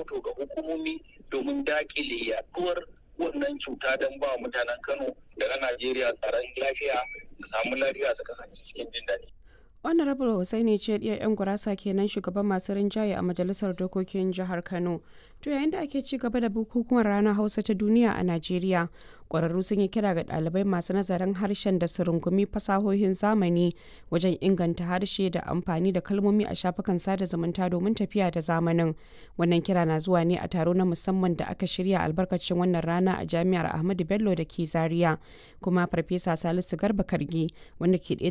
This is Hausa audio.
rahoto ga hukumomi domin dakile yaduwar wannan cuta don ba mutanen Kano da na Najeriya tsaron lafiya su samu lafiya su kasance cikin jin daɗi. honorable hussaini ce ɗiyar 'yan gurasa kenan shugaban masu rinjaye a majalisar dokokin jihar kano to yayin da ake ci gaba da bukukuwan ranar hausa ta duniya a najeriya ƙwararru sun yi kira ga ɗalibai masu nazarin harshen da su rungumi fasahohin zamani wajen inganta harshe da amfani da kalmomi a shafukan sada zumunta domin tafiya da zamanin wannan kira na zuwa ne a taro na musamman da aka shirya albarkacin wannan rana a jami'ar ahmadu bello da ke zaria kuma farfesa salisu garba kargi wanda ke ɗaya